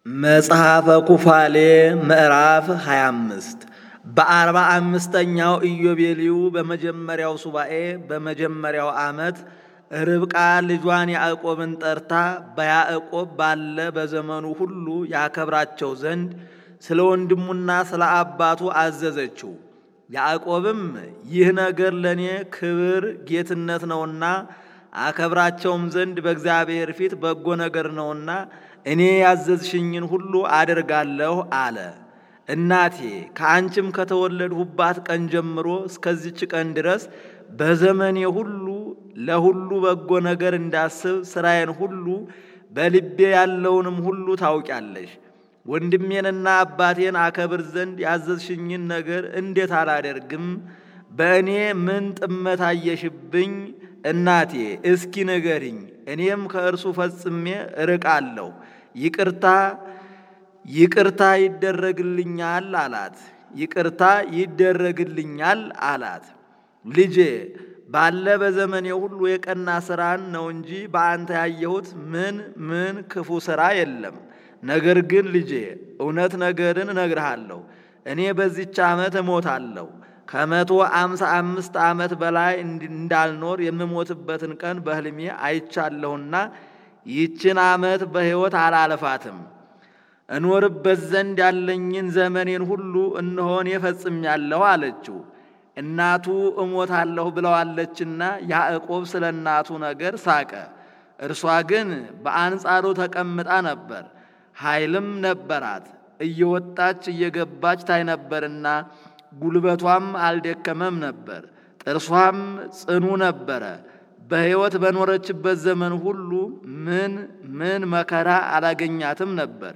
መጽሐፈ ኩፋሌ ምዕራፍ 25 በአርባ አምስተኛው ኢዮቤልዩ በመጀመሪያው ሱባኤ በመጀመሪያው ዓመት ርብቃ ልጇን ያዕቆብን ጠርታ በያዕቆብ ባለ በዘመኑ ሁሉ ያከብራቸው ዘንድ ስለ ወንድሙና ስለ አባቱ አዘዘችው። ያዕቆብም ይህ ነገር ለእኔ ክብር ጌትነት ነውና አከብራቸውም ዘንድ በእግዚአብሔር ፊት በጎ ነገር ነውና እኔ ያዘዝሽኝን ሁሉ አደርጋለሁ አለ። እናቴ ከአንቺም ከተወለድሁባት ቀን ጀምሮ እስከዚች ቀን ድረስ በዘመኔ ሁሉ ለሁሉ በጎ ነገር እንዳስብ ሥራዬን ሁሉ በልቤ ያለውንም ሁሉ ታውቂያለሽ። ወንድሜንና አባቴን አከብር ዘንድ ያዘዝሽኝን ነገር እንዴት አላደርግም? በእኔ ምን ጥመት አየሽብኝ? እናቴ እስኪ ንገሪኝ፣ እኔም ከእርሱ ፈጽሜ እርቃለሁ። ይቅርታ ይቅርታ ይደረግልኛል አላት። ይቅርታ ይደረግልኛል አላት። ልጄ ባለ በዘመኔ ሁሉ የቀና ሥራን ነው እንጂ በአንተ ያየሁት ምን ምን ክፉ ሥራ የለም። ነገር ግን ልጄ እውነት ነገርን እነግርሃለሁ። እኔ በዚች ዓመት እሞታለሁ። ከመቶ አምሳ አምስት ዓመት በላይ እንዳልኖር የምሞትበትን ቀን በሕልሜ አይቻለሁና ይችን ዓመት በሕይወት አላለፋትም። እኖርበት ዘንድ ያለኝን ዘመኔን ሁሉ እነሆን ፈጽሜያለሁ አለችው። እናቱ እሞታለሁ ብለዋለችና ያዕቆብ ስለ እናቱ ነገር ሳቀ። እርሷ ግን በአንጻሩ ተቀምጣ ነበር፣ ኃይልም ነበራት። እየወጣች እየገባች ታይ ነበርና ጉልበቷም አልደከመም ነበር፣ ጥርሷም ጽኑ ነበረ። በሕይወት በኖረችበት ዘመን ሁሉ ምን ምን መከራ አላገኛትም ነበር።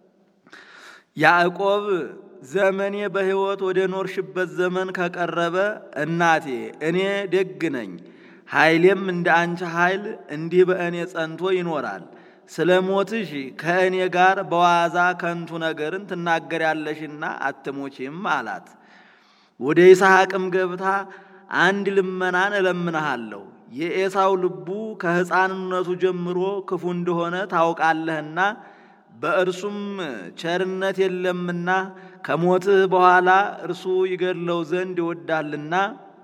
ያዕቆብ ዘመኔ በሕይወት ወደ ኖርሽበት ዘመን ከቀረበ እናቴ እኔ ደግ ነኝ፣ ኃይሌም እንደ አንቺ ኃይል እንዲህ በእኔ ጸንቶ ይኖራል። ስለ ሞትሽ ከእኔ ጋር በዋዛ ከንቱ ነገርን ትናገሪያለሽና አትሞቺም አላት። ወደ ይስሐቅም ገብታ አንድ ልመናን እለምንሃለሁ። የኤሳው ልቡ ከሕፃንነቱ ጀምሮ ክፉ እንደሆነ ታውቃለህና በእርሱም ቸርነት የለምና ከሞትህ በኋላ እርሱ ይገድለው ዘንድ ይወዳልና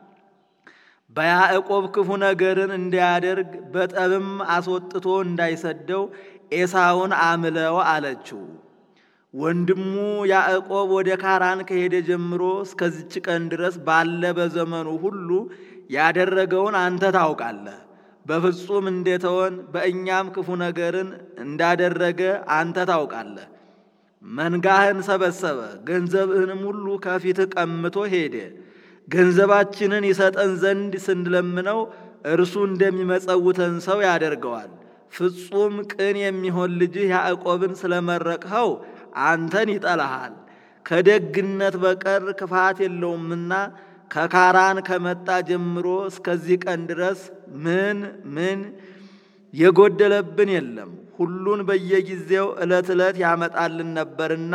በያዕቆብ ክፉ ነገርን እንዳያደርግ በጠብም አስወጥቶ እንዳይሰደው ኤሳውን አምለው አለችው። ወንድሙ ያዕቆብ ወደ ካራን ከሄደ ጀምሮ እስከዚች ቀን ድረስ ባለ በዘመኑ ሁሉ ያደረገውን አንተ ታውቃለህ። በፍጹም እንደተወን በእኛም ክፉ ነገርን እንዳደረገ አንተ ታውቃለህ። መንጋህን ሰበሰበ፣ ገንዘብህንም ሁሉ ከፊትህ ቀምቶ ሄደ። ገንዘባችንን ይሰጠን ዘንድ ስንለምነው እርሱ እንደሚመጸውተን ሰው ያደርገዋል። ፍጹም ቅን የሚሆን ልጅህ ያዕቆብን ስለመረቅኸው አንተን ይጠላሃል። ከደግነት በቀር ክፋት የለውምና ከካራን ከመጣ ጀምሮ እስከዚህ ቀን ድረስ ምን ምን የጎደለብን የለም። ሁሉን በየጊዜው ዕለት ዕለት ያመጣልን ነበርና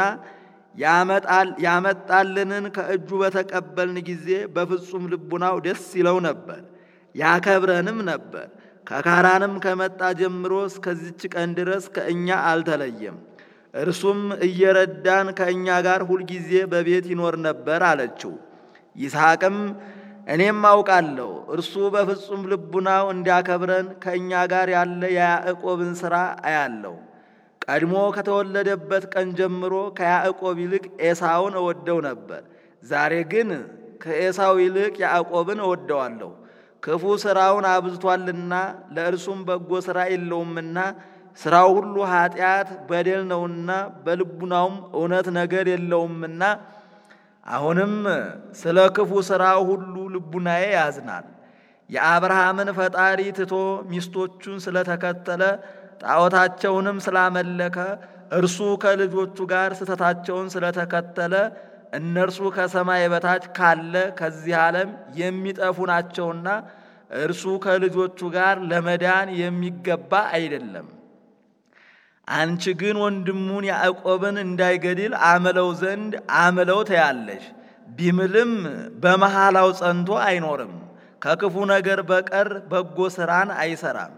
ያመጣልንን ከእጁ በተቀበልን ጊዜ በፍጹም ልቡናው ደስ ይለው ነበር፣ ያከብረንም ነበር። ከካራንም ከመጣ ጀምሮ እስከዚች ቀን ድረስ ከእኛ አልተለየም። እርሱም እየረዳን ከእኛ ጋር ሁልጊዜ በቤት ይኖር ነበር አለችው። ይስሐቅም እኔም አውቃለሁ እርሱ በፍጹም ልቡናው እንዲያከብረን ከእኛ ጋር ያለ የያዕቆብን ሥራ አያለው። ቀድሞ ከተወለደበት ቀን ጀምሮ ከያዕቆብ ይልቅ ኤሳውን እወደው ነበር። ዛሬ ግን ከኤሳው ይልቅ ያዕቆብን እወደዋለሁ። ክፉ ሥራውን አብዝቷልና ለእርሱም በጎ ሥራ የለውምና ሥራው ሁሉ ኃጢአት በደል ነውና በልቡናውም እውነት ነገር የለውምና አሁንም ስለ ክፉ ሥራው ሁሉ ልቡናዬ ያዝናል። የአብርሃምን ፈጣሪ ትቶ ሚስቶቹን ስለተከተለ ጣዖታቸውንም ስላመለከ እርሱ ከልጆቹ ጋር ስተታቸውን ስለተከተለ እነርሱ ከሰማይ በታች ካለ ከዚህ ዓለም የሚጠፉ ናቸውና እርሱ ከልጆቹ ጋር ለመዳን የሚገባ አይደለም። አንቺ ግን ወንድሙን ያዕቆብን እንዳይገድል አምለው ዘንድ አምለው ተያለሽ። ቢምልም በመሃላው ጸንቶ አይኖርም። ከክፉ ነገር በቀር በጎ ሥራን አይሰራም።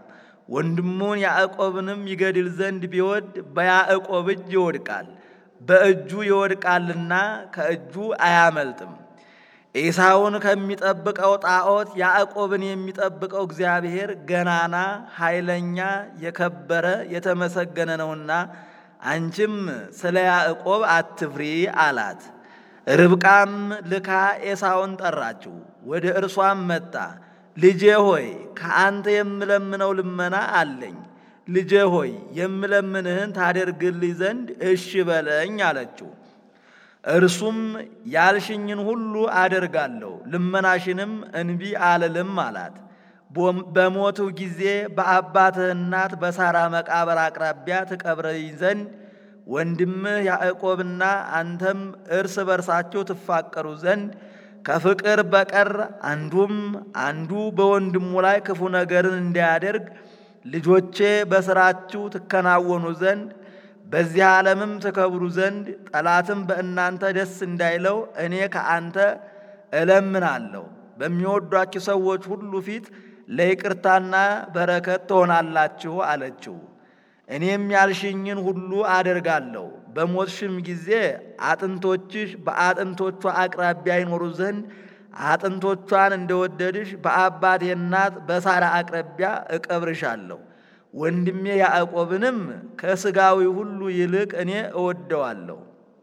ወንድሙን ያዕቆብንም ይገድል ዘንድ ቢወድ በያዕቆብ እጅ ይወድቃል፣ በእጁ ይወድቃልና ከእጁ አያመልጥም። ኤሳውን ከሚጠብቀው ጣዖት ያዕቆብን የሚጠብቀው እግዚአብሔር ገናና፣ ኃይለኛ፣ የከበረ የተመሰገነ ነውና አንቺም ስለ ያዕቆብ አትፍሪ አላት። ርብቃም ልካ ኤሳውን ጠራችው፣ ወደ እርሷም መጣ። ልጄ ሆይ ከአንተ የምለምነው ልመና አለኝ። ልጄ ሆይ የምለምንህን ታደርግልኝ ዘንድ እሺ በለኝ አለችው። እርሱም ያልሽኝን ሁሉ አደርጋለሁ፣ ልመናሽንም እንቢ አልልም አላት። በሞትሁ ጊዜ በአባትህ እናት በሳራ መቃብር አቅራቢያ ትቀብረኝ ዘንድ ወንድምህ ያዕቆብና አንተም እርስ በርሳችሁ ትፋቀሩ ዘንድ ከፍቅር በቀር አንዱም አንዱ በወንድሙ ላይ ክፉ ነገርን እንዳያደርግ ልጆቼ በሥራችሁ ትከናወኑ ዘንድ በዚህ ዓለምም ትከብሩ ዘንድ ጠላትም በእናንተ ደስ እንዳይለው እኔ ከአንተ እለምናለሁ። በሚወዷችሁ ሰዎች ሁሉ ፊት ለይቅርታና በረከት ትሆናላችሁ አለችው። እኔም ያልሽኝን ሁሉ አደርጋለሁ። በሞትሽም ጊዜ አጥንቶችሽ በአጥንቶቿ አቅራቢያ ይኖሩ ዘንድ አጥንቶቿን እንደወደድሽ በአባቴ እናት በሳራ አቅራቢያ እቀብርሻለሁ። ወንድሜ ያዕቆብንም ከሥጋዊ ሁሉ ይልቅ እኔ እወደዋለሁ።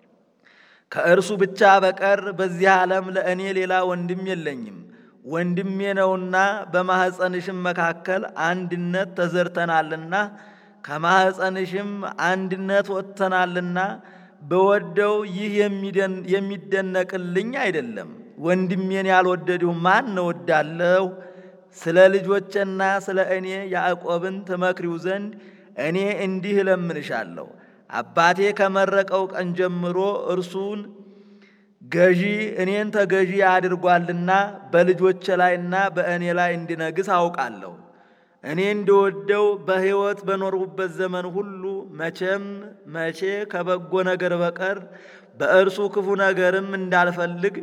ከእርሱ ብቻ በቀር በዚህ ዓለም ለእኔ ሌላ ወንድም የለኝም። ወንድሜ ነውና በማኅፀንሽም መካከል አንድነት ተዘርተናልና ከማኅፀንሽም አንድነት ወጥተናልና በወደው ይህ የሚደነቅልኝ አይደለም። ወንድሜን ያልወደድሁ ማን እወዳለሁ? ስለ ልጆቼና ስለ እኔ ያዕቆብን ትመክሪው ዘንድ እኔ እንዲህ እለምንሻለሁ። አባቴ ከመረቀው ቀን ጀምሮ እርሱን ገዢ እኔን ተገዢ አድርጓልና በልጆቼ ላይና በእኔ ላይ እንዲነግስ አውቃለሁ። እኔ እንደወደው በሕይወት በኖርሁበት ዘመን ሁሉ መቼም መቼ ከበጎ ነገር በቀር በእርሱ ክፉ ነገርም እንዳልፈልግ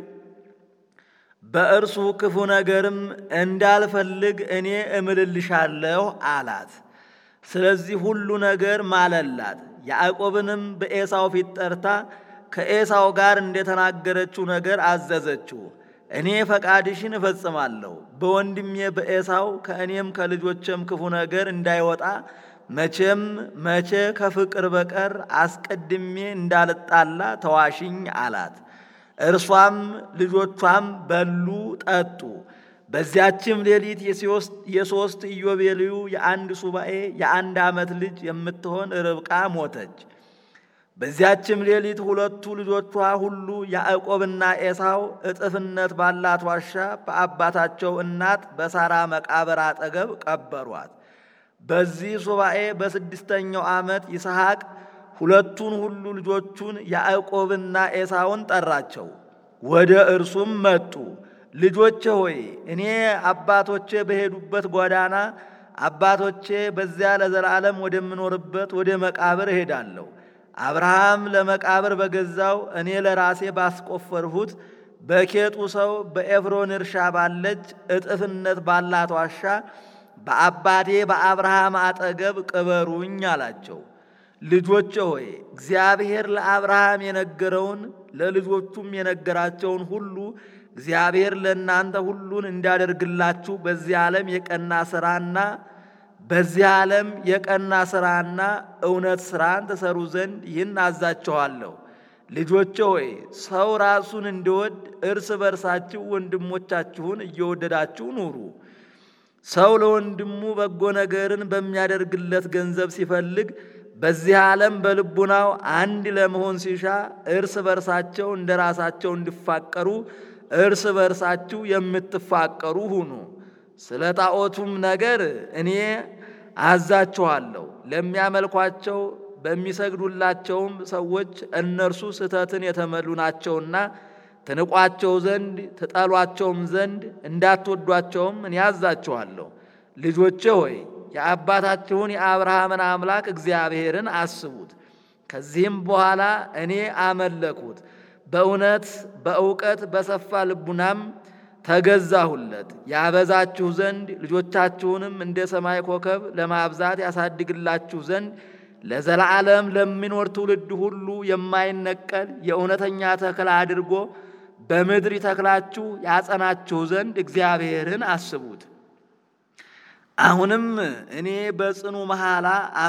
በእርሱ ክፉ ነገርም እንዳልፈልግ እኔ እምልልሻለሁ አላት። ስለዚህ ሁሉ ነገር ማለላት። ያዕቆብንም በኤሳው ፊት ጠርታ ከኤሳው ጋር እንደተናገረችው ነገር አዘዘችው። እኔ ፈቃድሽን እፈጽማለሁ፣ በወንድሜ በኤሳው ከእኔም ከልጆቼም ክፉ ነገር እንዳይወጣ መቼም መቼ ከፍቅር በቀር አስቀድሜ እንዳልጣላ ተዋሽኝ አላት። እርሷም ልጆቿም በሉ ጠጡ። በዚያችም ሌሊት የሦስት ኢዮቤልዩ የአንድ ሱባኤ የአንድ ዓመት ልጅ የምትሆን ርብቃ ሞተች። በዚያችም ሌሊት ሁለቱ ልጆቿ ሁሉ ያዕቆብና ኤሳው እጥፍነት ባላት ዋሻ በአባታቸው እናት በሳራ መቃብር አጠገብ ቀበሯት። በዚህ ሱባኤ በስድስተኛው ዓመት ይስሐቅ ሁለቱን ሁሉ ልጆቹን ያዕቆብና ኤሳውን ጠራቸው። ወደ እርሱም መጡ። ልጆቼ ሆይ እኔ አባቶቼ በሄዱበት ጎዳና አባቶቼ በዚያ ለዘላለም ወደምኖርበት ወደ መቃብር እሄዳለሁ። አብርሃም ለመቃብር በገዛው እኔ ለራሴ ባስቆፈርሁት በኬጡ ሰው በኤፍሮን እርሻ ባለች እጥፍነት ባላት ዋሻ በአባቴ በአብርሃም አጠገብ ቅበሩኝ አላቸው። ልጆቼ ሆይ እግዚአብሔር ለአብርሃም የነገረውን ለልጆቹም የነገራቸውን ሁሉ እግዚአብሔር ለእናንተ ሁሉን እንዲያደርግላችሁ በዚህ ዓለም የቀና ሥራና በዚህ ዓለም የቀና ሥራና እውነት ሥራን ትሰሩ ዘንድ ይህን አዛችኋለሁ። ልጆቼ ሆይ ሰው ራሱን እንዲወድ እርስ በርሳችሁ ወንድሞቻችሁን እየወደዳችሁ ኑሩ። ሰው ለወንድሙ በጎ ነገርን በሚያደርግለት ገንዘብ ሲፈልግ በዚህ ዓለም በልቡናው አንድ ለመሆን ሲሻ እርስ በርሳቸው እንደ ራሳቸው እንዲፋቀሩ እርስ በርሳችሁ የምትፋቀሩ ሁኑ። ስለ ጣዖቱም ነገር እኔ አዛችኋለሁ። ለሚያመልኳቸው በሚሰግዱላቸውም ሰዎች እነርሱ ስህተትን የተመሉ ናቸውና ትንቋቸው ዘንድ ትጠሏቸውም ዘንድ እንዳትወዷቸውም እኔ አዛችኋለሁ። ልጆቼ ሆይ የአባታችሁን የአብርሃምን አምላክ እግዚአብሔርን አስቡት። ከዚህም በኋላ እኔ አመለኩት። በእውነት በእውቀት በሰፋ ልቡናም ተገዛሁለት። ያበዛችሁ ዘንድ ልጆቻችሁንም እንደ ሰማይ ኮከብ ለማብዛት ያሳድግላችሁ ዘንድ ለዘላለም ለሚኖር ትውልድ ሁሉ የማይነቀል የእውነተኛ ተክል አድርጎ በምድር ይተክላችሁ ያጸናችሁ ዘንድ እግዚአብሔርን አስቡት። አሁንም እኔ በጽኑ መሐላ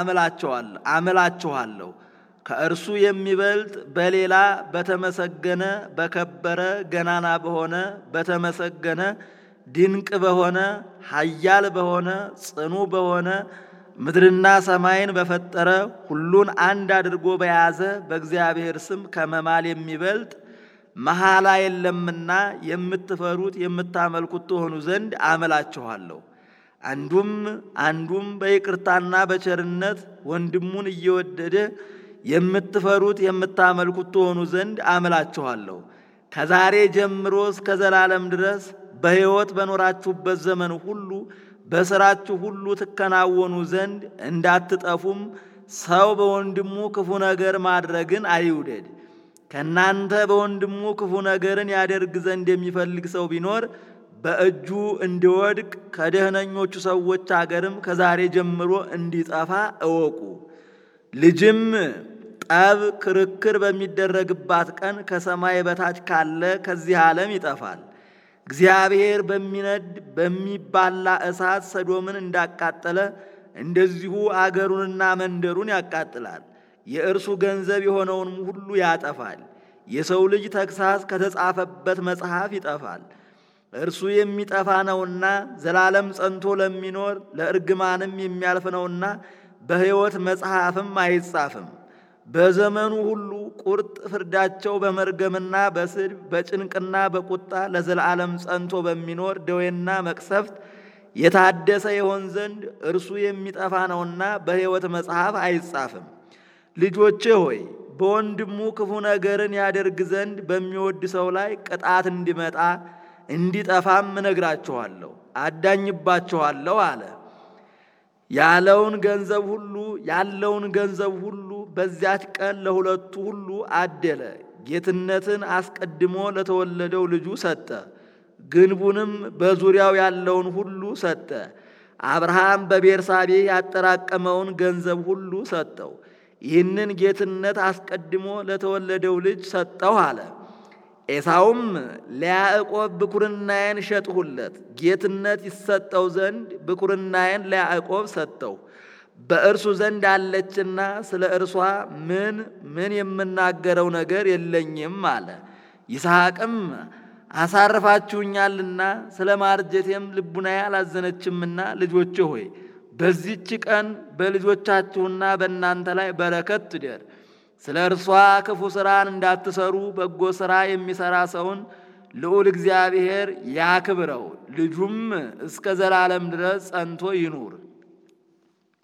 አምላችኋለሁ ከእርሱ የሚበልጥ በሌላ በተመሰገነ በከበረ ገናና በሆነ በተመሰገነ ድንቅ በሆነ ኃያል በሆነ ጽኑ በሆነ ምድርና ሰማይን በፈጠረ ሁሉን አንድ አድርጎ በያዘ በእግዚአብሔር ስም ከመማል የሚበልጥ መሐላ የለምና የምትፈሩት የምታመልኩት ትሆኑ ዘንድ አምላችኋለሁ። አንዱም አንዱም በይቅርታና በቸርነት ወንድሙን እየወደደ የምትፈሩት የምታመልኩት ትሆኑ ዘንድ አምላችኋለሁ። ከዛሬ ጀምሮ እስከ ዘላለም ድረስ በሕይወት በኖራችሁበት ዘመን ሁሉ በሥራችሁ ሁሉ ትከናወኑ ዘንድ እንዳትጠፉም ሰው በወንድሙ ክፉ ነገር ማድረግን አይውደድ። ከእናንተ በወንድሙ ክፉ ነገርን ያደርግ ዘንድ የሚፈልግ ሰው ቢኖር በእጁ እንዲወድቅ ከደህነኞቹ ሰዎች አገርም ከዛሬ ጀምሮ እንዲጠፋ እወቁ። ልጅም ጠብ፣ ክርክር በሚደረግባት ቀን ከሰማይ በታች ካለ ከዚህ ዓለም ይጠፋል። እግዚአብሔር በሚነድ በሚባላ እሳት ሰዶምን እንዳቃጠለ እንደዚሁ አገሩንና መንደሩን ያቃጥላል። የእርሱ ገንዘብ የሆነውንም ሁሉ ያጠፋል። የሰው ልጅ ተግሳስ ከተጻፈበት መጽሐፍ ይጠፋል። እርሱ የሚጠፋ ነውና ዘላለም ጸንቶ ለሚኖር ለእርግማንም የሚያልፍ ነውና በሕይወት መጽሐፍም አይጻፍም። በዘመኑ ሁሉ ቁርጥ ፍርዳቸው በመርገምና በስድብ በጭንቅና በቁጣ ለዘላለም ጸንቶ በሚኖር ደዌና መቅሰፍት የታደሰ ይሆን ዘንድ እርሱ የሚጠፋ ነውና በሕይወት መጽሐፍ አይጻፍም። ልጆቼ ሆይ በወንድሙ ክፉ ነገርን ያደርግ ዘንድ በሚወድ ሰው ላይ ቅጣት እንዲመጣ እንዲጠፋም እነግራችኋለሁ፣ አዳኝባችኋለሁ አለ። ያለውን ገንዘብ ሁሉ ያለውን ገንዘብ ሁሉ በዚያች ቀን ለሁለቱ ሁሉ አደለ። ጌትነትን አስቀድሞ ለተወለደው ልጁ ሰጠ፣ ግንቡንም በዙሪያው ያለውን ሁሉ ሰጠ። አብርሃም በቤርሳቤ ያጠራቀመውን ገንዘብ ሁሉ ሰጠው። ይህንን ጌትነት አስቀድሞ ለተወለደው ልጅ ሰጠው አለ። ኤሳውም ለያዕቆብ ብኩርናዬን ሸጥሁለት፣ ጌትነት ይሰጠው ዘንድ ብኩርናዬን ለያዕቆብ ሰጠው። በእርሱ ዘንድ አለችና ስለ እርሷ ምን ምን የምናገረው ነገር የለኝም አለ። ይስሐቅም አሳርፋችሁኛልና ስለ ማርጀቴም ልቡናዬ አላዘነችምና ልጆቼ ሆይ በዚች ቀን በልጆቻችሁና በእናንተ ላይ በረከት ትደር። ስለ እርሷ ክፉ ሥራን እንዳትሰሩ በጎ ሥራ የሚሠራ ሰውን ልዑል እግዚአብሔር ያክብረው፣ ልጁም እስከ ዘላለም ድረስ ጸንቶ ይኑር።